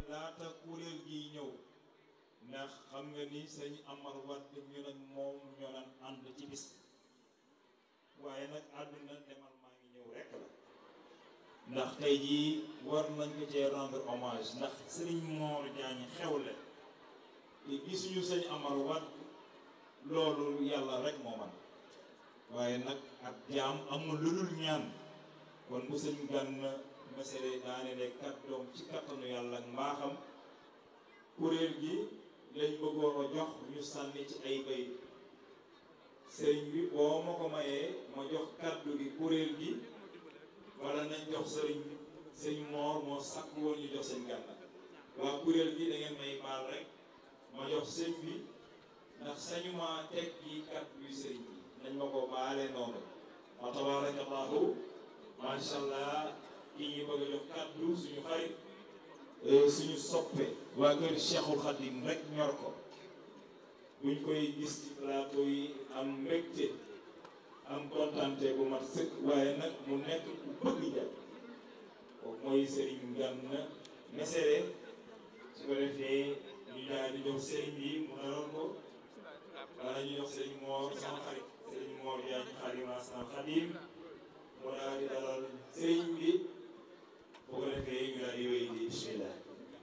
laata kuréel gi ñëw ndax xam nga ni sëñ Amar Wade ñu nag moom ñoo daan ànd ci bis waaye nag àdduna demal maa ngi ñëw rek la ndax tey jii war nañ ko cee rendre hommage ndax sëriñ Mor Diagne xewle te gisuñu sëñ Amar Wade loolu yàlla rek moo man waaye nag ak jaam amul lu dul ñaan kon bu sëñ Gana Messere daane ne kàddoom ci kattanu yàlla ak mbaaxam kuréel gi lañ bëggoon a jox ñu sànni ci ay bay sëriñ bi boo ma ko mayee ma jox kàddu gi kuréel gi wala nañ jox sëriñ sëriñ Moor moo sàkk woon ñu jox sëñ Gana waa kuréel gi da ngeen may baal rek ma jox sëñ bi ndax sañu ma teg gi kàddu yu sëriñ bi nañ ma ko baale noonu wa tabarakallahu macha allah ki ñu bëgg a jox kàddu suñu xarit suñu soppe waa kër Cheikhul Khadim rek ñor ko buñ koy gis ci plateau yi am mbégte am kontante bu mat sëkk waaye nag mu nekk ku bëgg jàpp kooku mooy Serigne Gana Messere su ko defee ñu daal di jox Serigne bi mu naroon ko wala ñu jox Serigne Mor sama xarit Serigne Mor yaa ñu xarima sama Khadim mu daal di dalal Serigne bi bu ko defee ñu daal di wéy di bismillah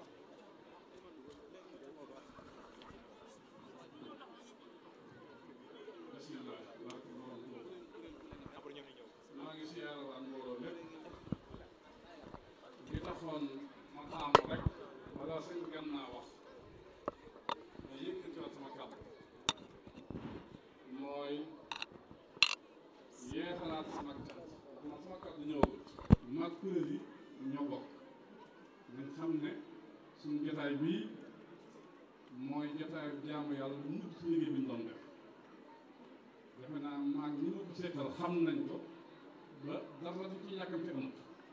bismillah maa ngi siyaare waan mbooloo lépp li taxoon ma taamu rek wala sëñ Gana wax ma yëkkatiwaat sama kàddu mooy yeexalaat sama cant man sama kàddu ñëwagul mag kuréel yi ñoo bokk nañ xam ne suñu jotaay bii mooy jotaayu jaamu yàlla bu mujj ci liggéey bi ñu doon def defe naa maag ñi ma ko seetal xam nañ ko ba dara du ci yàkkamte amut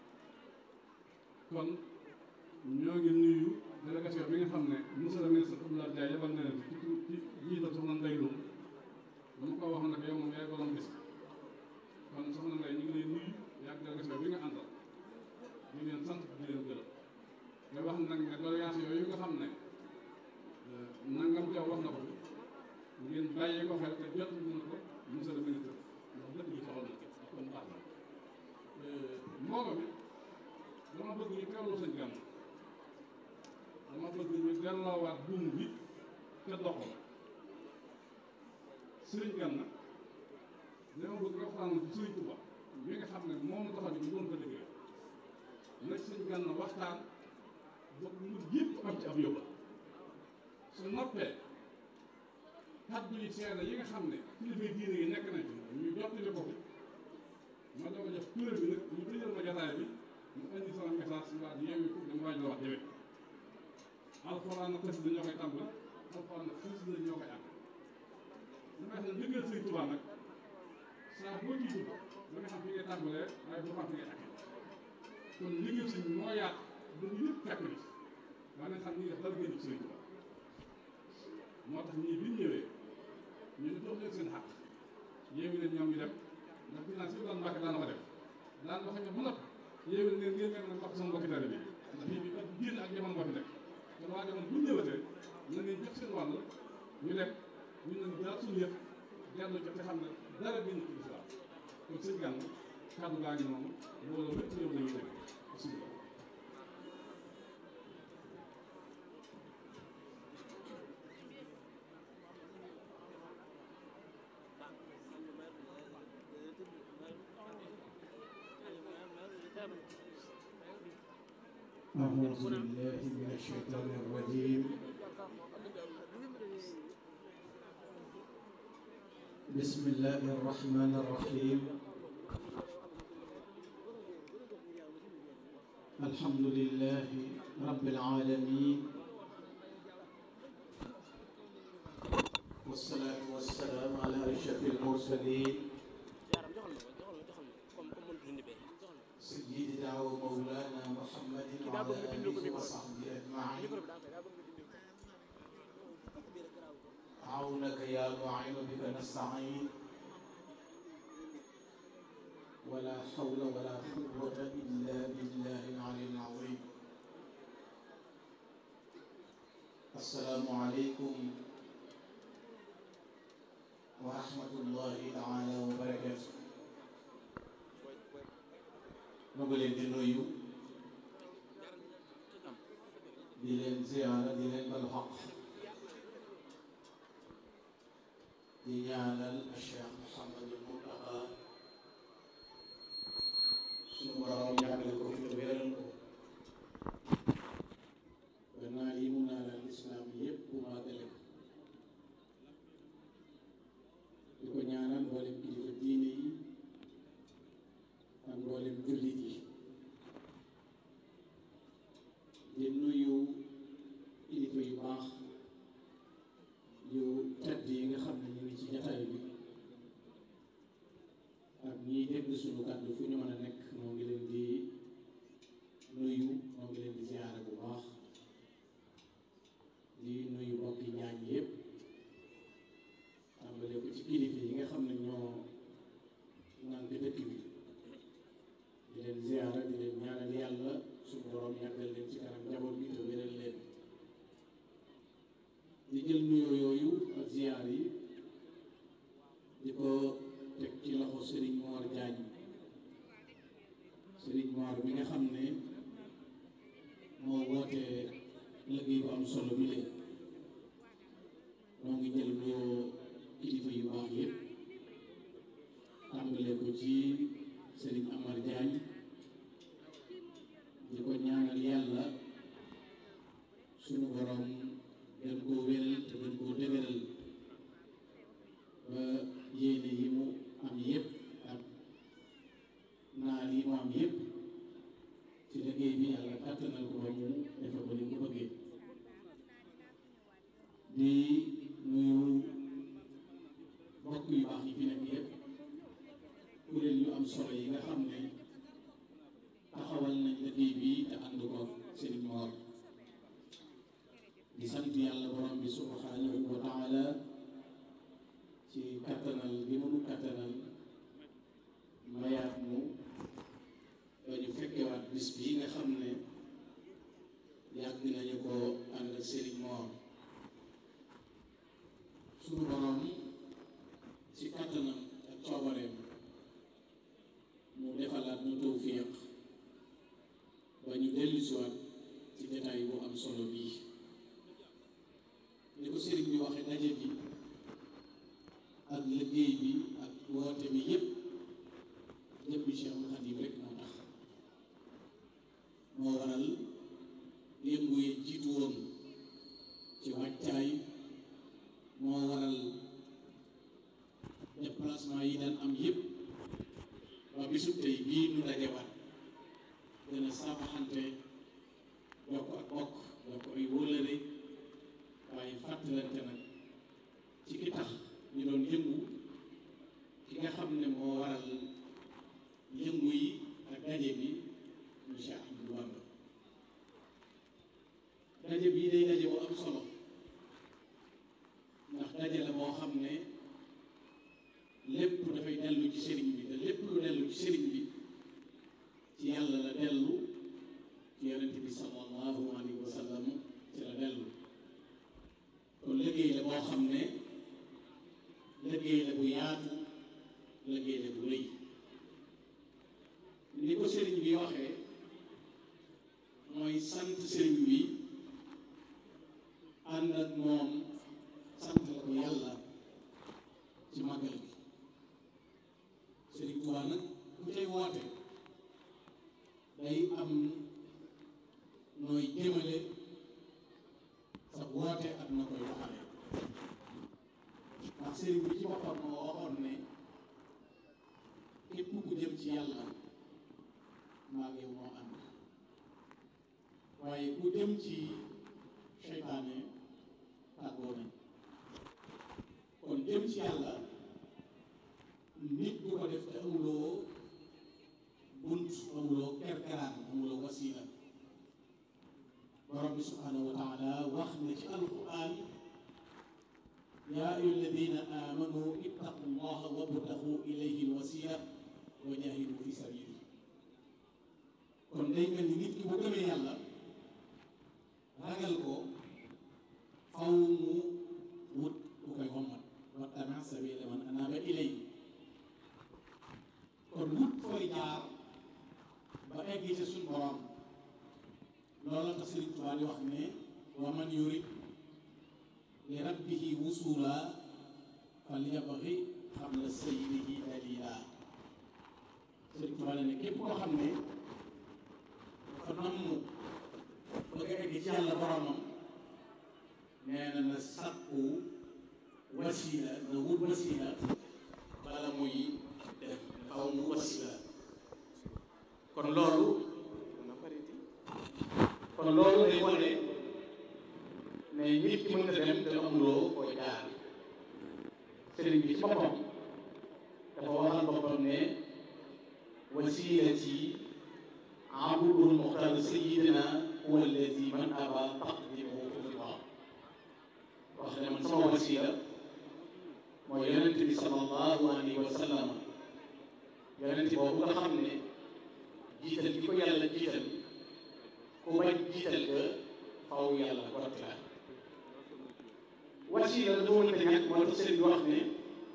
kon ñoo ngi nuyu délégation bi nga xam ne monsieur le ministre Abdoulaye Ndiaye yebal na leen ci ci jiital soxna Ndeye Loum ba mu ko wax nag yow moom yaay borom bis kon soxna Ndeye ñu ngi lay nuyu yàgg délégation bi nga àndal di leen sant di leen gërëm nga wax nag ne doléance yooyu nga xam ne nangam jaw wax na ko ngeen bàyyi ko xel te jot na ko monsieur le ministre ndax lépp ñu soxal na kon baax na mbooloo mi dama bëgg ñu teewlu sëñ Gana dama bëgg ñu delloowaat buum bi te doxal sëriñ Gana dama bëgg nga waxtaan ci sëriñ Tuuba mi nga xam ne moom la tax ñu doon ko liggéey nag sëñ Gana waxtaan ba mu yëpp am ci ab yóbba su noppee kàddu yi seede yi nga xam ne kilifa diine yi nekk nañ fi ñu jottali ko fi ma doog a jox kuréel bi nag ñu tëjal ma jotaay bi mu indi sama message si waa yeewi ko dama waaj la wax jëwee alxuraan na xës la ñoo koy tàmbali alxuraan na xës la ñoo koy ànd lu may xam ne ndigal sëñ Tuubaa nag saa boo ci dugg da nga xam fi ngay tàmbalee waaye boo xam fi ngay àggee kon liggéey sëñ moo yaat ba ñu lépp fekk ni waa nañ xam ni def dara génn ci sëñ Tuubaa moo tax ñii bi ñu ñëwee ñu ne jox leen seen xaq yeewi leen ñoom ñu dem ndax finance bi daan mbàkk daan ko def daan wax ñoom mën a yeewi leen ngeen ngeen mën a mbàkk sama mbokki tali bi ndax fii bi ak génn ak jamono moo fi nekk kon waa jamono bu ñu ñëwatee na ngeen jox seen wàll ñu dem ñu ne daal suñu yëpp dellu ci te xam ne dara génn ci lislaam kon sëñ Gana kàddu gaa ngi noonu loolu lépp ñëw nañu dégg bismillah أعوذ بالله من الشيطان الرجيم بسم الله الرحمن الرحيم الحمد لله رب العالمين والصلاة والسلام على أشرف المرسلين سيدنا ومولانا محمد وعلى آله وصحبه أجمعين عونك يا معين بك نستعين ولا حول ولا قوة إلا بالله العلي العظيم asalaamualeykum wa rahmatullahi taala wa barakatu ma ngi leen di nuyu di leen ziyaara di leen bal xaq di ñaanal Cheikh Mouhamadul Muntaqa suñu borom yàggal ko fi te wéral ko ba naa yi mu naanal lislaam yépp bu maagale ko di ko ñaanal mboolem kilifa diine yi ak mboolem jullit yi di nuyu kilifa yu baax yu tedd yi nga xam ne ñu ngi ci jataay bi ak ñiy dégg suñu kàddu fu ñu mën a nekk moo ngi leen di nuyu moo ngi leen di ziyaara bu baax di nuyu mbokki ñaañ yépp tàmbale ko ci kilifa yi nga xam ne ñoo nànk dëkk bi di leen ziyaara di leen ñaanal yàlla suñu borom yàggal leen ci kanam njaboot bi te wéral leen di jël nuyoo yooyu ak ziyaar yi di ko teg ci loxo Serigne Mor Diagne Serigne Mor mi nga xam ne moo woote liggéey bu am solo bi leen moo ngi jël nuyoo kilifa yu baax yépp tàmbale ko ci Serigne Amar Diagne di ko ñaanal yàlla sunu borom gën koo wéral te gën koo dëgëral ba yéene yi mu am yépp ak naal yi mu am yépp ci liggéey bi yàlla kàttanal ko ba mu defe ko ni mu bëggee di nuyu mbokk yu baax yi fi nekk yépp kuréel yu am solo yi nga xam ne taxawal nañ liggéey bi te ànd ko Serigne Mor di sant yàlla borom bi subhanahu wa taala ci kattanal bi mu kattanal mayaat mu ba ñu fekkewaat bis bii nga xam ne yàgg nañu ko ànd ak Serigne Mor suñu borom ci kattanam ak coobareem mu defalaat ñu tawfiq ba ñu dellusiwaat ci détail bu am solo bii ni ko sëriñ bi waxe daje bi ak liggéey bi ak woote bi yépp jëmmi Cheikhul Khadim rek moo tax moo waral yëngu yi jiitu woon ci wàccaay moo waral déplacement yi daan am yépp ba bisub tey bii nu dajewaat gën a saafaxante yokk ak bokk yokk ay wóolëre waaye fàttalante nag ci ki tax ñu doon yëngu ki nga xam ne moo waral yëngu yi ak daje bi mu Cheikh Ahmadou Bamba daje bii day daje bu am solo ndax daje la boo xam ne lépp dafay dellu ci sëriñ bi te lépp lu dellu ci sëriñ bi ci yàlla la dellu ci yonent bi sallallahu alayhi wa sallam ci la dellu kon liggéey la boo xam ne liggéey la bu yaatu liggéey la bu rëy ni ko sëriñ bi waxee mooy sant sëriñ bi ànd ak moom sant la ko yàlla ci màggal bi sëriñ Tuubaa nag ku tey woote day am nooy jëmale sa woote ak na koy doxale ndax sëriñ bi ci boppam moo waxoon ne képp ku jëm ci yàlla maa ngi moo ànd waaye ku jëm ci seytaane tàggoo nañ kon jëm ci yàlla nit du ko def te amuloo bunt amuloo kerkeraan amuloo wasiila borom bi subhanahu wa taala wax na ci alquran yaa ayyuha alladina amanu ittaqu llaha wabtaxu ilayhi alwasila wa jahidu fi sabili kon day mel ni nit ki bu gëmee yàlla ragal ko tax Sëriñ Tuubaa di wax ne wa man yurid li rabbihi wusula falyabghi qabla sayyidihi dalila Sëriñ Tuubaa ne képp koo xam ne dafa namm bëgg a egg ci yàlla boromam nee na na sàkku wasila na wut wasila bala muy def faw mu wasila kon loolu kon loolu day wane ne nit ki mën na dem te amuloo foo jaar sëriñ bi ci boppam dafa waxal boppam ne wasilati abdul muxtar sayidina huwa alladi man aba taqdimuhu fi wax ne man sama wasila mooy yonent bi sallallahu alayhi wa sallam yonent boobu nga xam ne jiital gi ko yàlla jiital ku bañ jiital ga faw yàlla gott la wasila dafa mënta ñàkk moo tax sëriñ bi wax ne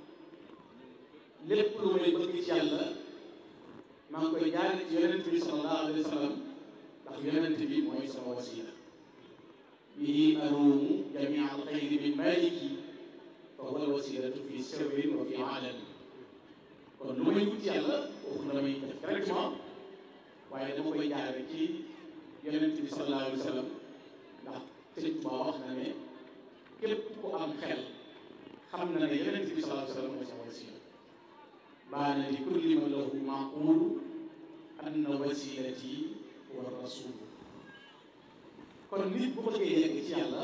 lépp lu may bëgg ci yàlla maa ngi koy jaare ci yonent bi sallallahu alayhi wa sallam ndax yonent bi mooy sama wasila bihi aruumu jamia alxayri min maliki fa huwa alwasilatu fi sirrin wa fi alani kon lu may wut yàlla waxu na damay def directement waaye dama koy jaare ci yonent bi sallallahu alayhi wa sallam ndax sëñ Tuubaa wax na ne képp ku am xel xam na ne yonent bi sallallahu alayhi wa sallam mooy sama wasila baana li kulli man lahu maqulu anna wasilati huwa rasul kon nit bu bëggee yegg ci yàlla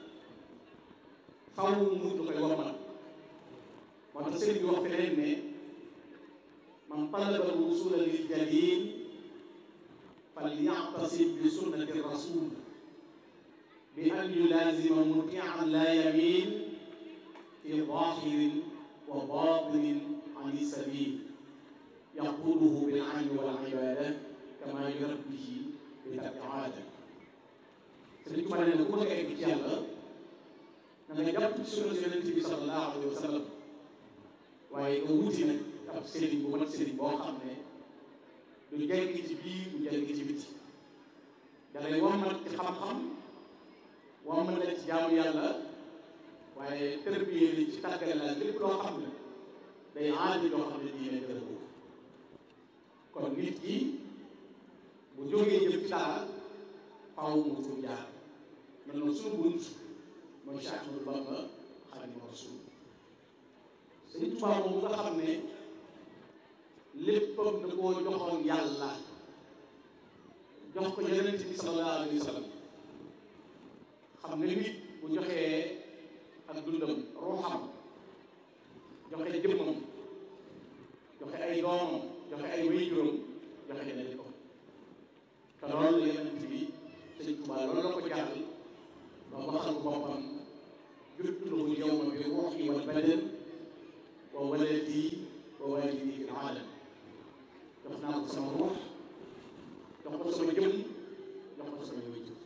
faw mu lu koy wommat moo tax sëriñ bi wax feneen ne man talaba wusula lil jalil falyactasib bi sunnati rasul bi an yulazima mutian la yamin fi zahirin wa batinin an sabil yaquduhu bil ilmi wal ibada kama yurabbihi bi tarki aada sëriñ Tuubaa nee na ku bëgg a egg ci yàlla na nga jàpp ci sunna yonent bi sallallahu alayhi wa sallam waaye nga wuti nag ab sëriñ bu mat sëriñ boo xam ne du jeng ci biir du jeng ci biti da lay wammat ci xam-xam wammat la ci jaamu yàlla waaye tërbiyee li ci tàggale la lépp loo xam ne day aadi loo xam ne diine gërëm ko kon nit ki bu jógee jëm ci dara faaw mu fu jaar mel noonu suñu bunt mooy Cheikh Ahmadou Bamba Xaadimu Rasuul Sëñ Tuubaa moom nga xam ne léppam da koo joxoon yàlla jox ko yonent bi sallallahu alayhi wa sallam xam nga nit bu joxee ak dundam ruuxam joxe jëmmam joxe ay doomam joxe ay wéyjuram joxe na li ko te loolu la yonent bi Sëñ Tuubaa loolu la ko jàll ba waxal boppam juttulahu yawma bi ruuxi wal badan wa waladi wa walidi fi alam jox naa ko sama ruux jox ko sama jëm jox ko sama wéjjur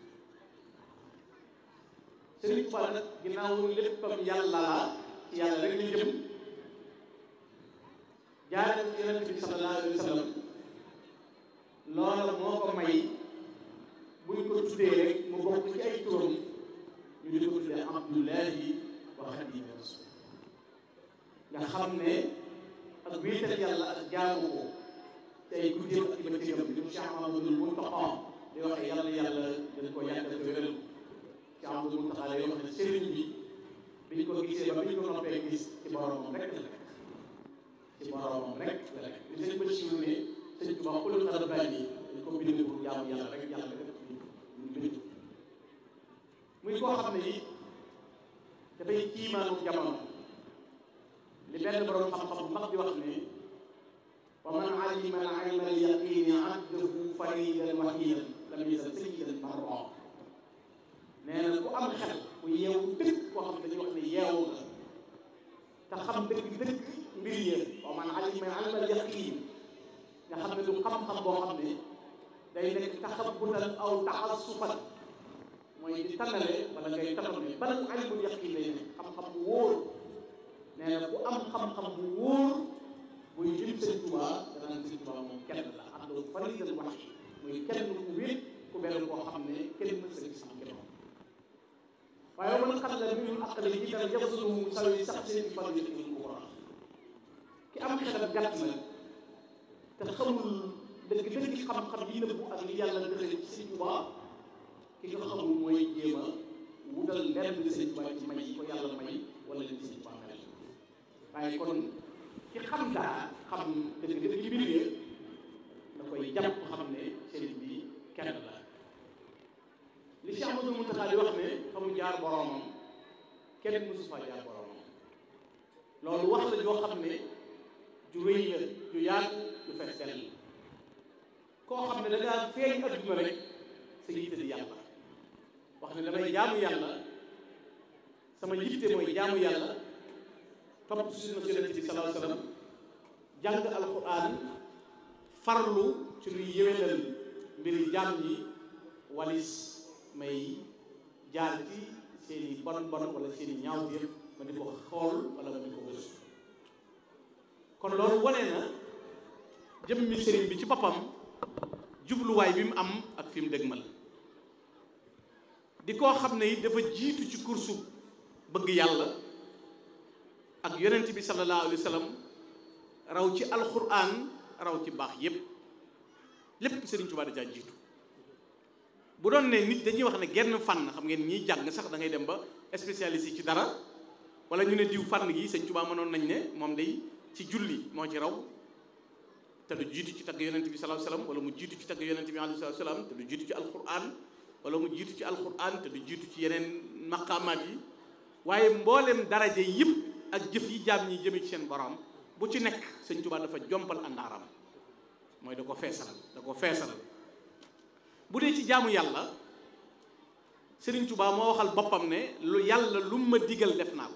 Sëriñ Tuubaa nag ginnaaw léppam yàlla la ci yàlla rek ñu jëm jaare ko yonent bi sallallahu alayhi wa sallam loola moo ko may buñ ko tuddee rek mu bokk ci ay turam ñu di ko tuddee Abdullahi wa Xaadimu Rasuul nga xam ne ak wéetal yàlla ak jaamu ko te ay guddeem ak bëccëgam li mu Cheikh Mamadou Mountakha di waxee yàlla yàlla dañ ko yàggal te wéral Cheikh Mamadou Mountakha day wax ne sëriñ bi biñ ko gisee ba biñ ko noppee gis ci boromam rek la nekk ci boromam rek la nekk li sëñ Bachir ne sëñ Tuubaa xulul rabbaani dañ ko bind pour jaamu yàlla rek yàlla rek ñu bind muy koo xam ne it dafay kiimaanu jamono li benn borom xam-xam bu mag di wax ne wa man alima al ilma al yaqini addahu faridan wahidan lam yazal sayyidan marra nee na ku am xel ku yeewu dëgg koo xam ne dañuy wax ne yeewu nga te xam dëgg dëgg mbir yéen wa man alima al ilma al yaqin nga xam ne du xam-xam boo xam ne day nekk taxabutan aw taxasufan mooy di tànnale wala ngay taxaw ne bal ilmul yaqin lay ne xam-xam bu wóor nee na ku am xam-xam bu wóor buy lim sëñ Tuubaa danaan sëñ Tuubaa moom kenn la am na faridan wax muy kenn ku wéet ku ku benn koo xam ne kenn mën sa gis am kenn waaye man xam la mi ñu aqale jiital yafsulu sawi sax seen fan yi ñu ko wax ki am xelam gàtt na te xamul dëgg dëgg xam-xam yi nëbbu ak li yàlla dëxale ci sëñ Tuubaa ki nga xamul mooy jéem a wutal lenn li sëñ Tuubaa ci may ko yàlla may wala li sëñ Tuubaa mel waaye kon ki xam daa xam dëgg dëgg ci mbir da koy jàpp xam ne sëriñ bi kenn la li Cheikh Amadou Mountakha di wax ne fa mu jaar boromam kenn mësu faa jaar boromam loolu wax la joo xam ne ju rëy la ju yaatu ju fees dell koo xam ne da ngaa feeñ adduna rek sa yitte di yàlla wax ne damay jaamu yàlla sama yitte mooy jaamu yàlla topp sunna Yonent bi sallallahu alayhi wa sallam jàng alquran farlu ci luy yéwénal mbiri jaam yi walis may jaar ci seeni bon bon wala seeni ñaawteef ma di ko xool wala ma di ko gëstu kon loolu wane na jëmmi sëriñ bi ci boppam jubluwaay bi mu am ak fi mu dëgmal di koo xam ne it dafa jiitu ci kursu bëgg yàlla ak yonent bi sallallahu alayhi wa sallam raw ci alquran raw ci baax yépp lépp sëriñ Tuubaa da caa jiitu bu doon ne nit dañuy wax ne genn fànn xam ngeen ñiy jàng sax da ngay dem ba spécialiste yi ci dara wala ñu ne diw fànn gi sëñ Tuubaa mënoon nañ ne moom day ci julli moo ci raw te du jiitu ci tagg yonent bi sallallahu alayhi wasallam wala mu jiitu ci tagg yonent bi alayhi wasallam te du jiitu ci alquran wala mu jiitu ci alquran te du jiitu ci yeneen maqaamaat yi waaye mboolem daraja yëpp ak jëf yi jaam ñi jëme ci seen borom bu ci nekk sëñ Tuubaa dafa jompal àndaaram mooy da ko feesal da ko feesal bu dee ci jaamu yàlla Sëriñ Tuubaa moo waxal boppam ne lu yàlla lu ma digal def naa ko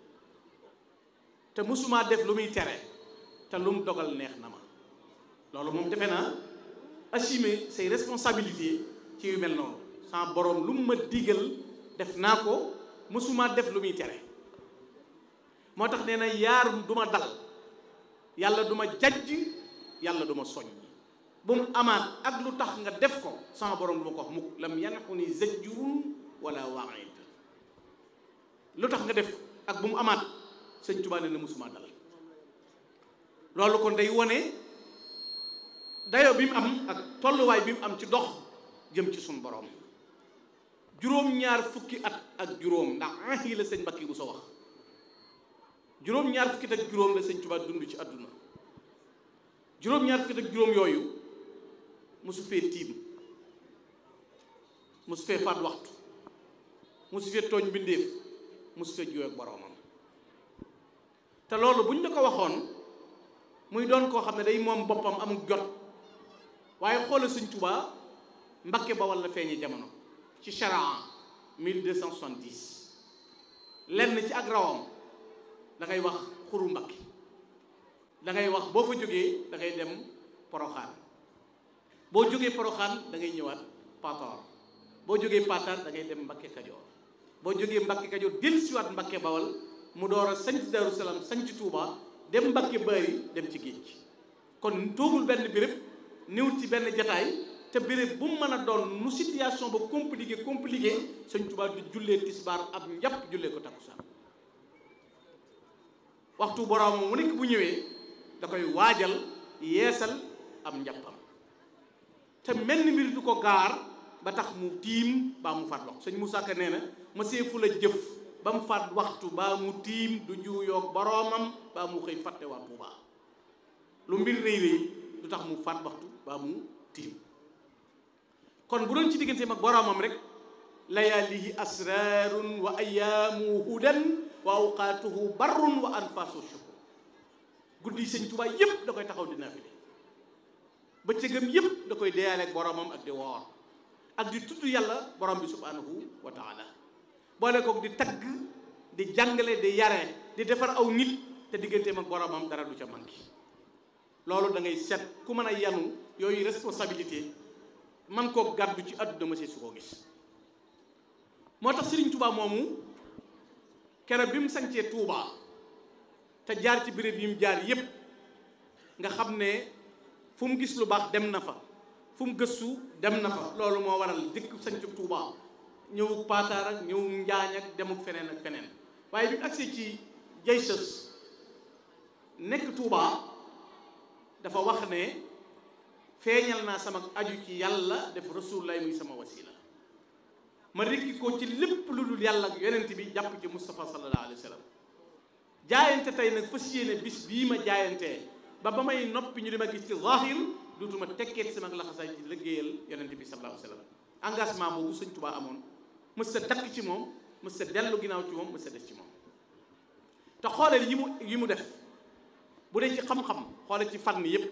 te mësumaa def lu muy tere te lu mu dogal neex na ma loolu moom defe naa assumer say responsabilités ci yu mel noonu sans borom lu mu ma digal def naa ko mësumaa def lu muy tere moo tax nee na yaar du ma dal yàlla du ma jajj yàlla du ma soññ bu mu amaat ak lu tax nga def ko sama borom du ma ko wax mukk lam yanxu ni zajjurun wala waid lu tax nga def ak bu mu amaat sëñ Tuubaa ne na musuma dal loolu kon day wone dayo bi mu am ak tolluwaay bi mu am ci dox jëm ci suñ borom juróom-ñaar fukki at ak juróom ndax ahi la sëñ Mbakki bu sa wax juróom-ñaar fukki at ak juróom la sëñ Tuubaa dund ci àdduna juróom-ñaar fukki at ak juróom yooyu mosu fee tiim mosu fee faat waxtu mosu fee tooñ mbindéef mosu fee juyoo ak boroomam te loolu buñ la ko waxoon muy doon koo xam ne day moom boppam amul jot waaye xoolal Sëñ Tuubaa Mbakke Bawal la feeñe jamono ci charan 1270 lenn ci ak rawam da ngay wax xuru Mbakke da ngay wax boo fa jógee da ngay dem Poroxaan boo jógee Poroxaan da ngay ñëwaat Pataar boo jógee Pataar da ngay dem Mbakke Kajoor boo jógee Mbakke Kajoor dellusiwaat Mbakke Bawal mu door a sanc Daaru Salaam sanc Touba dem Mbakke Bari dem ci géej gi kon toogul benn béréb néew ci benn jataay te béréb bu mu mën a doon nu situation ba compliqué compliqué sëñ Touba di jullee tisbaar ab njàpp jullee ko takkusaan waxtu boroomam mu nekk bu ñëwee da koy waajal yeesal am njàppam te mel ni mbir du ko gaar ba tax mu tiim baa mu faat waxtu sëñ Moussa Ka nee na ma seefu la jëf ba mu faat waxtu baa mu tiim du juuyoog boroomam baa mu xëy fàtte waa Tuuba lu mbir rëy rëy du tax mu faat waxtu baa mu tiim kon bu doon ci digganteem ak boroomam rek layaalihi asrarun wa ayaamu hudan wa awqaatuhu barrun wa anfasu shukur guddi sëñ Tuuba yépp da koy taxaw di naafile bëccëgam yépp da koy deyaale ak boroomam ak di woor ak di tudd yàlla borom bi subhanahu wa taala boole koog di tagg di jàngale di yare di defar aw nit te digganteem ak boromam dara du ca manqué loolu da ngay seet ku mën a yanu yooyu responsabilité man koo gàddu ci àdduna ma see su koo gis moo tax Sëriñ Tuubaa moomu keroog bi mu sancee Tuubaa te jaar ci béréb yi mu jaar yépp nga xam ne fu mu gis lu baax dem na fa fu mu gëstu dem na fa loolu moo waral dëkk sañcu Touba ñëwuk paataar ak ñëwuk njaañ ak demuk feneen ak feneen waaye bi mu agsee ci jay sës nekk Touba dafa wax ne feeñal naa sama aju ci yàlla def rasulullah muy sama wasila ma rekki ko ci lépp lu dul yàlla ak yonent bi jàpp ci Moustapha sallallahu alayhi wa sallam jaayante tey nag fas yéene bis bii ma jaayantee ba ba may noppi ñu di ma gis ci zahir dootuma tekkeet sama laxasaay ci liggéeyal yonent bi sallallahu alayhi wa sallam engagement boobu sëñ Tuubaa amoon mës sa dakk ci moom mës sa dellu ginnaaw ci moom mës sa des ci moom te xooleel yi mu yi mu def bu dee ci xam-xam xooleel ci fànn yépp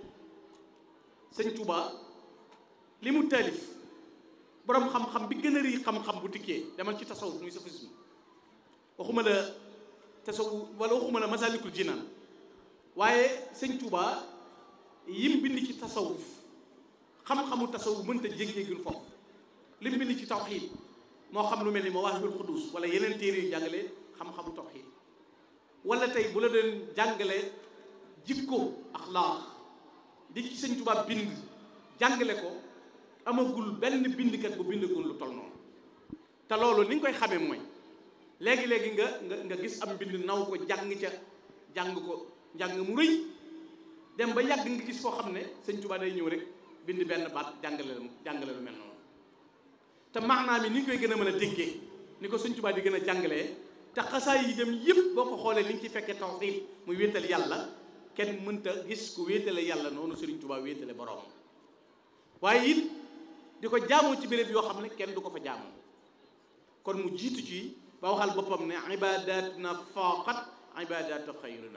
sëñ Tuubaa li mu taalif boroom xam-xam bi gën a rii xam-xam bu tikkee demal ci tasawuf muy sufisme waxuma la tasawuf wala waxuma la masalikul jinaan waaye sëñ Tuubaa yim bind ci tasawuf xam-xamu tasawuf mënta jég-jégul foofu lim bind ci tawxiid moo xam lu mel ni mawaahibul quddus wala yeneen téere yu jàngale xam-xamu tawxiid wala tey bu la doon jàngale jikko axlaaq di ci sëñ Tuubaa bind jàngale ko amagul benn bindkat bu bindagul lu toll noonu te loolu ni nga koy xamee mooy léegi-léegi nga nga nga gis am mbind naw ko jàng ca jàng ko jàng mu rëy dem ba yàgg nga gis koo xam ne sëñ Tuubaa day ñëw rek bind benn baat jàngale jàngale lu mel noonu te maanaam yi ni ñu koy gën a mën a déggee ni ko sëñ Tuubaa di gën a jàngalee te xasaay yi dem yëpp boo ko xoolee li nga ci fekkee tawxiid muy wéetal yàlla kenn mënta gis ku wéetale yàlla noonu sëriñ Tuubaa wéetale boroomam waaye it di ko jaamoo ci béréb yoo xam ne kenn du ko fa jaamoo kon mu jiitu ci ba waxal boppam ne ibadatuna faqat ibadatu xayrina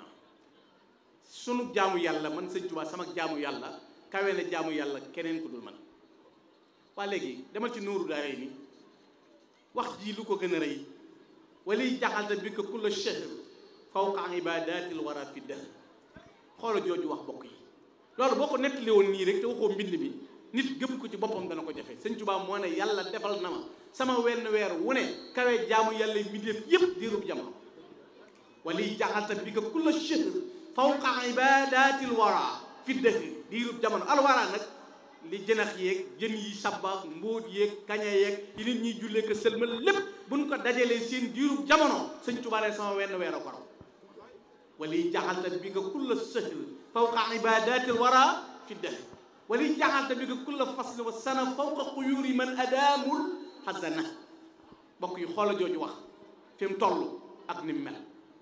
sunu jaamu yàlla man sëñ Tuubaa sama jaamu yàlla kawe na jaamu yàlla keneen ku dul man waa léegi demal ci nuuru daay ni wax ji lu ko gën a rëy waliy jaxalta bi ko kulla shahr fawqa ibadatil wara fi dahr xoola jooju wax bokk yi loolu boo ko nettali woon nii rek te waxoo mbind mi nit gëm ko ci boppam dana ko jafe sëñ Tuubaa moo ne yàlla defal na ma sama wenn weer wu ne kawe jaamu yàlla mbindeef yépp diirub jamono waliy jaxalta bi ko kulla shahr fawqa ibadatil wara fi dahr diirub jamono alwara nag li jënax yeeg jën yi sabba mbóot yeeg kaña yeeg yi nit ñiy jullee ko sëlmal lépp buñ ko dajalee seen diirub jamono sëñ Tuubaa ne sama wenn weer a ko raw waliy jaxalta bi ko kulla shahr fawqa ibadatil wara fi dahr waliy jaxalta bi ko kulla fasl wa sana fawqa xuyuuri man adaamul xasana bokk yi xoola jooju wax fi mu toll ak ni mu mel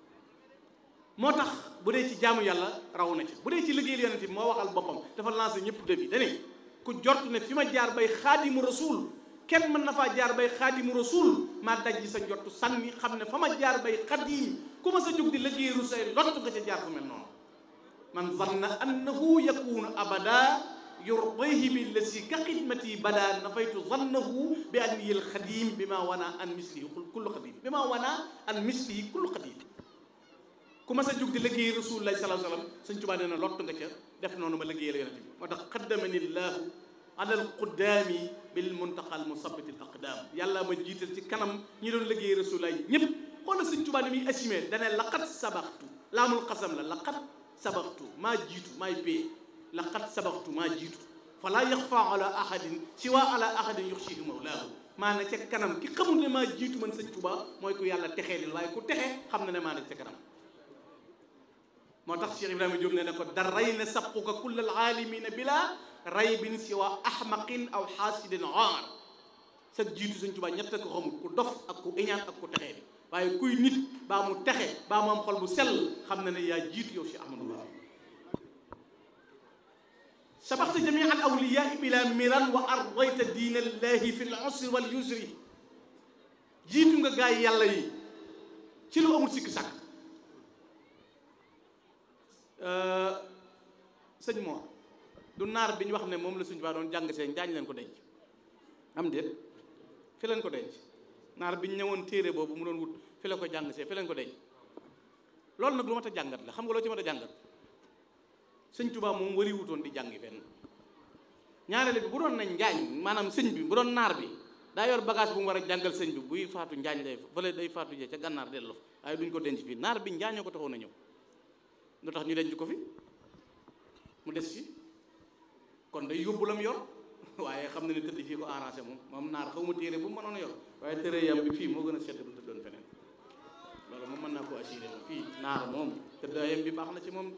moo tax bu dee ci jaamu yàlla raw na ci bu dee ci liggéeyal yonent bi moo waxal boppam dafa lancé ñëpp defi dane ku jort ne fi ma jaar bay xaadimu rasul kenn mën na faa jaar bay xaadimu rasul maa dajji sa njortu sànni xam ne fa ma jaar bay xadim ku ma sa jóg di liggéeyalu say lott nga ca jaar fu mel noonu man zanna annahu yakunu abada yurdihi bi lasi ka xidmati bada nafaytu zannahu bi annihi alxadim bi ma wana an mislihi kullu xadim bi ma wana an mislihi kullu xadim ku ma sa jóg di liggéey rasulullahi sallallahu alayhi wasallam sëñ Tuubaa nee na lott nga ca def noonu ma liggéeyal yonent bi moo tax qaddamani llahu ala alquddaami bil muntaqa al musabbit al aqdam yàlla ma jiital ci kanam ñi doon liggéey rasulullahi ñëpp xoolal sëñ Tuubaa ni muy assumé dane laqad sabaxtu laamul xasam la laqad sabaxtu maa jiitu maay pee laqad sabaxtu maa jiitu fala yaxfa ala ahadin siwa ala ahadin yuxshihi mawlaahu maa ne ca kanam ki xamul ne maa jiitu man sëñ Tuubaa mooy ku yàlla texee lil waaye ku texe xam na ne maa ne ca kanam moo tax Cheikh Ibrahima Diop ne ne ko daray na sabquka kull alaalimina bila raybin siwa ahmaqin aw xaasidin aar sa jiitu sëñ Tuubaa ñett ko xamul ku dof ak ku iñaan ak ku texee bi waaye kuy nit baa mu texe baa mu am xol bu sell xam na ne yaa jiitu yow si Ahmadou Ba sabaxta jamia al awliyaa bila miran wa ardayta diina allahi fi l usri wal yusri jiitu nga gaay yàlla yi ci lu amul sikki sàkk sëñ Mor du naar bi ñu wax ne moom la suñu baa doon jàng seen jaañ leen ko denc am déet fi leen ko denc naar bi ñu ñëwoon téere boobu mu doon wut fi la ko jàng see fi leen ko denc loolu nag lu mat a jàngat la xam nga loo ci mat a jàngat sëñ Tuubaa moom wari wutoon di jàngi fenn ñaareel bi bu doon nañ njaañ maanaam sëñ bi bu doon naar bi daa yor bagage bu mu war a jàngal sëñ bi buy faatu njaañ lay fële day faatu jee ca gànnaar delloo waaye duñ ko denc fii naar bi njaañoo ko taxoon a ñëw lu tax ñu denc ko fi mu des fi kon day yóbbu lam yor waaye xam na ne tëdd fii ko arrangé moom moom naar xaw ma téere bu mu mënoon a yor waaye tëre yam bi fii moo gën a sedd bu tëddoon feneen loolu moom mën naa ko assuré moom fii naar moom tëddaayam bi baax na ci moom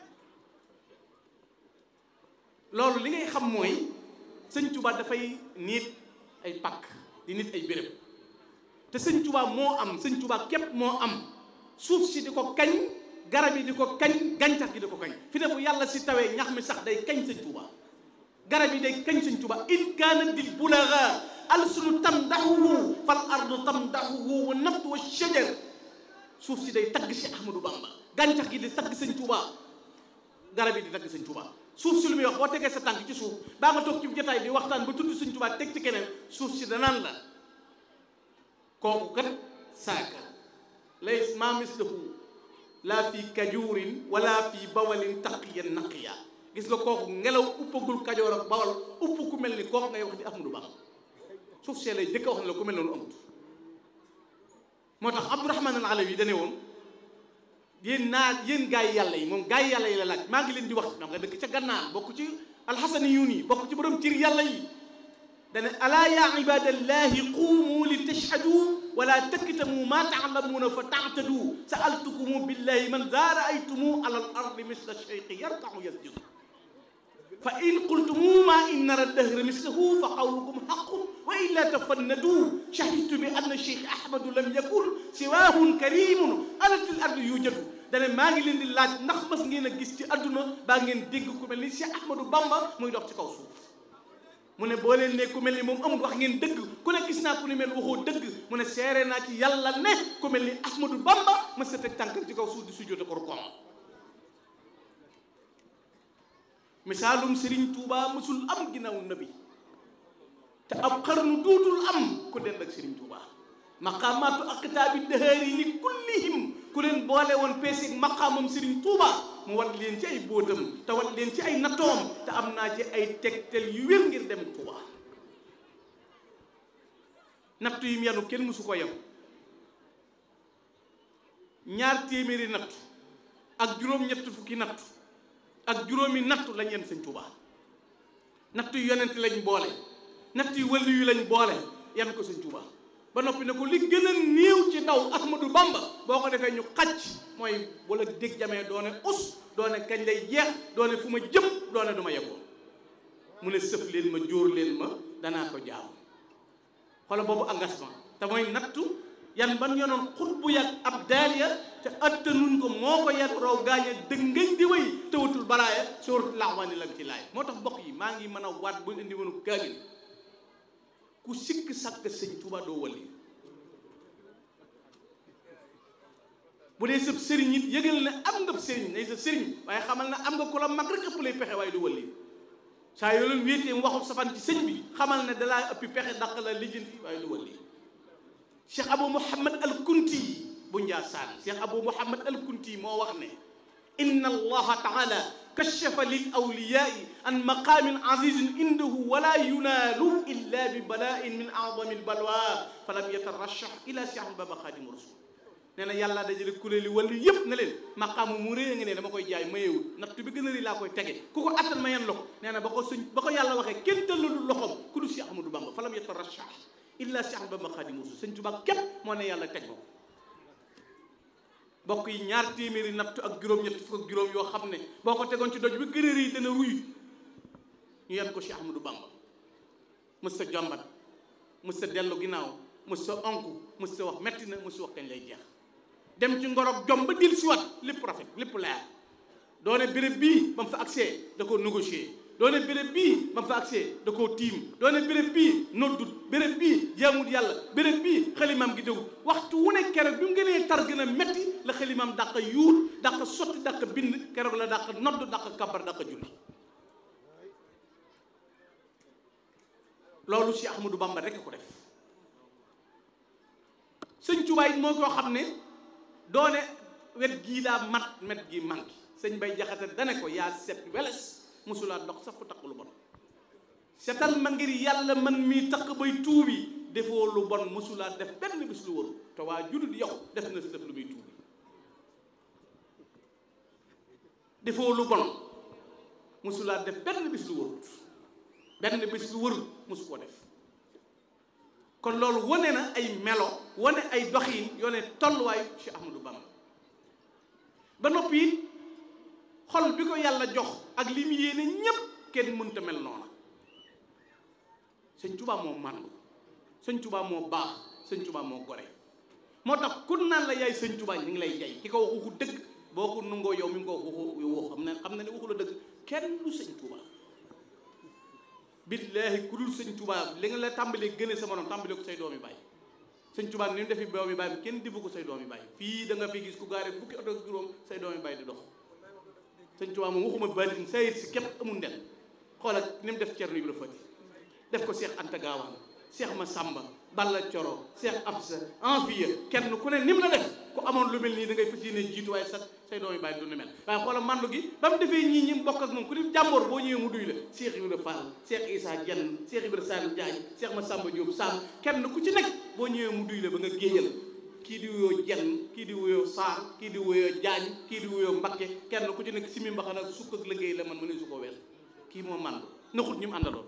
loolu li ngay xam mooy sëñ Tuba dafay nit ay pakk di nit ay béréb te sëñ Tuba moo am sëñ Tuba képp moo am suuf si di ko kañ garab yi di ko kañ gàncax gi di ko kañ fi ne bu yàlla si tawee ñax mi sax day kañ sëñ Tuba garab yi day kañ sëñ Tuba in kaana dil bulaga alsunu tamdahuhu fal ardu tamdahuhu wa nabtu wa shajar suuf si day tagg si Ahmadou Bamba gàncax gi di tagg sëñ Tuba garab yi di tagg sëñ Tuba suuf si lu muy wax boo tegee sa tànk ci suuf baa nga toog ci jotaay di waxtaan ba tudd sëñ Tuba teg ci keneen suuf si danaan la kooku kat saaka lay maa mislahu laa fi kajuurin wala fi bawalin taqiyan naqiya gis nga kooku ngelaw uppagul kajoor ak bawal upp ku mel ni kooku ngay wax di Ahmadou Bamba suuf see lay jëkk a wax ne la ku mel noonu amut moo tax Abdourahman al Alawi dane woon yéen naa yéen gaa yi yàlla yi moom gaa yi yàlla yi la laaj maa ngi leen di wax xam nga dëkk ca gànnaar bokk ci alxasani yuun yi bokk ci borom cir yàlla yi dane alaa yaa ibadallahi quumu li tashhadu wala taktamu ma taalamuuna fa taatadu saaltukumu billahi man daa raaytumu ala al ardi misla cheyqi yarkaxu yasjudu fa in qultumu ma in nara dahra mislahu fa qawlukum xaqun wa illa tafannadu shahidtu bi anna cheikh ahmadu lam yakun siwahun karimun alatil ardi yujadu dane maa ngi leen di laaj ndax mas ngeen a gis ci adduna baa ngeen dégg ku mel ni cheikh ahmadou bamba muy dox ci kaw suuf mu ne boo leen ne ku mel ni moom amul wax ngeen dëgg ku ne gis naa ku ni mel waxoo dëgg mu ne seere naa ci yàlla ne ku mel ni ahmadou bamba ma sa teg tànkam ci kaw suuf di sujjóote ko rukoom misaalum Serigne Touba mësul am ginnaaw nabi te ab xarnu duutul am ku dend ak Serigne Touba maqaamaatu aqtaabi dëhëri li kullihim ku leen boole woon peesig maqaamam Serigne Touba mu wat leen ci ay bóotam te wat leen ci ay nattoom te am naa ci ay tegtal yu wér ngir dem Touba nattu yi mu yanu kenn mësu ko yem ñaar téeméeri nattu ak juróom-ñett fukki nattu ak juróomi nattu lañ yenn sëñ Tuubaa nattu yu yonent lañ boole nattu yu wëllu yu lañ boole yenn ko sëñ Tuubaa ba noppi ne ko li gën a néew ci ndaw Ahmadou Bamba boo ko defee ñu xacc mooy wala dégg jamee doone us doone kañ lay jeex doone fu ma jëm doone du ma yeggoo mu ne sëf leen ma jóor leen ma danaa ko jaam xoola boobu engagement te mooy nattu yan ban yonoon xut bu yàgg ab daaliya te attanuñ ko moo ko yar raw gaañe dëngañ di way tëwatul baraaya sóorat laxwaani la ci laay moo tax mbokk yi maa ngi mën a waat bu indi woonu kaamil ku sikk sàkk sëñ Tuuba doo wali bu dee sëb sëriñ it yëgal ne am nga sëriñ nay sa sëriñ waaye xamal na am nga ku la mag rek ëpp lay pexe waaye du wali saa yoo leen wéetee mu waxul safan ci sëñ bi xamal ne dalaa ëppi pexe dàq la lijjanti waaye du wali cheikh abou mouhamad al kunti bu njaasaan cheikh abou mouhamad al kunti moo wax ne inna allaha taala kashafa lil awliyai an maqamin azizin indahu wala yunaalu illa bi bala'in min a'zami al balwa falam yatarashah ila cheikh baba xaadimu rasul nee na yàlla dajale kuréeli wàllu yëpp ne leen maqaamu mu rëy nga ne dama koy jaay mayewul nattu bi gën a rëy laa koy tege ku ko attan ma yan la ko nee na ba ko suñ ba ko yàlla waxee kenn tëllalul loxoom ku du cheikh ahmadou bamba falam yatarashah illa Cheikh Bamba Xaadimu Rasuul sëñ Tuubaa képp moo ne yàlla teg ko bokk yi ñaar téeméeri nattu ak juróom-ñett fukk ak juróom yoo xam ne boo ko tegoon ci doj bi gën a rëy dana ruy ñu yan ko Cheikh Ahmadou Bamba mës sa jombat mës sa dellu ginnaaw mës sa onku mës sa wax metti na mës sa wax kañ lay jeex dem ci ngorog jom ba dil si wat lépp rafet lépp leer doone béréb bii ba mu fa accès da ko négocier doone béréb bii ba mu fa accès da koo tiim doone béréb bii noddut béréb bii jaamut yàlla béréb bii xalimaam gi dégul waxtu wu ne keroog bi mu gënee tar gën a metti la xalimaam dàq yuut dàq sotti dàq bind keroog la dàq nodd dàq kabar dàq julli loolu si Ahmadou Bamba rek ko def sëñ Tuubaa it moo koo xam ne doone wet gii laa mat met gi manqué sëñ Bay Jaxate dane ko yaa set weles mosulaa dox sax fu taq lu bon setal ma ngir yàlla man mii taq bay tuubi defoo lu bon mosulaa def benn bis lu waru te waa judut yow def na si def lu muy tuubi defoo lu bon mosulaa def benn bis lu warut benn bés lu wërul mosu koo def kon loolu wane na ay melo wane ay doxiin yoone tolluwaayu Cheikh Ahmadou Bamba ba noppi it xol bi ko yàlla jox ak li mu yéene ñépp kenn mënta mel noona sëñ Tuubaa moo màndu sëñ Tuubaa moo baax sëñ Tuubaa moo gore moo tax ku naan la yaay sëñ Tuubaa ñu ngi lay jay ki ko wax waxu dëgg boo ko nungoo yow mi ngi ko wax waxu woo xam ne xam na ne waxu la dëgg kenn du sëñ Tuubaa billaahi ku dul sëñ Tuubaa li nga la tàmbalee gëne sa morom tàmbalee ko say doomi bàyyi sëñ Tuubaa ni mu defi doomi bàyyi kenn defu ko say doomi bàyyi fii da nga fi gis ku gaare fukki oto ak juróom say doomi bàyyi di dox sëñ Tuubaa moom waxuma baatin sayit si képp amul ndel xoolal ni mu def Cerno Ibra Fati def ko Cheikh Anta Gaawaan Cheikh Massamba Balla Coro Cheikh Absa Envieux kenn ku ne ni mu la def ku amoon lu mel nii da ngay fas yéene jiitu waaye sax say doomi bàyyi du ni mel waaye xoolal mandu gi ba mu defee ñii ñi bokk ak moom ku di jàmboor boo ñëwee mu duy la Cheikh Ibra Fall Cheikh Issa Dieng Cheikh Ibra Sall Diagne Cheikh Massamba Diop Sall kenn ku ci nekk boo ñëwee mu duy la ba nga géeyal kii di wuyoo Dieng kii di wuyoo Sarr kii di wuyoo Diagne kii di wuyoo Mbakke kenn ku ci nekk simi mbaxana sukk ak liggéey la man ma ne su ko wees kii moo mandu naxut ñi mu àndaloon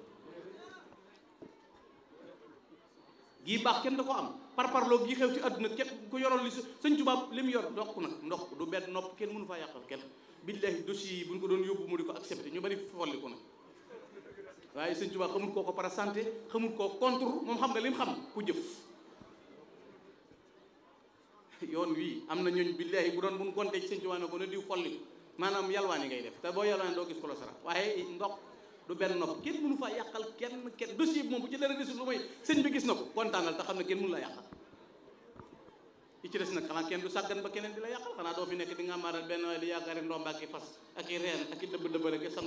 gii baax kenn da ko am par parloo gi xew ci àdduna képp ku yoroon li sëñ Tuubaa li mu yor ndox nag ndox du benn nopp kenn mënu faa yàqal kenn billahi dossier yi bu ñu ko doon yóbbu mu di ko accepté ñu bari folli ko nag waaye sëñ Tuubaa xamul koo ko para santé xamul koo contre moom xam nga li mu xam ku jëf yoon wii am na ñooñ billahi bu doon bu ñu gontee ci sëñ Tuubaa ne ko ne diw folli maanaam yalwaan yi ngay def te boo yalwaan doo gis ko la sara waaye ndox du benn nopp kenn mënu faa yàqal kenn kenn dossier bi moom bu ci dara desul lu may sëñ bi gis na ko kontaanal te xam ne kenn mënu la yàqal yi ci des nag xanaa kenn du sàggan ba keneen di la yàqal xanaa doo fi nekk di nga maaral benn waaye di yaakaari ndomba ak i fas ak i reen ak i dëbb dëbb rek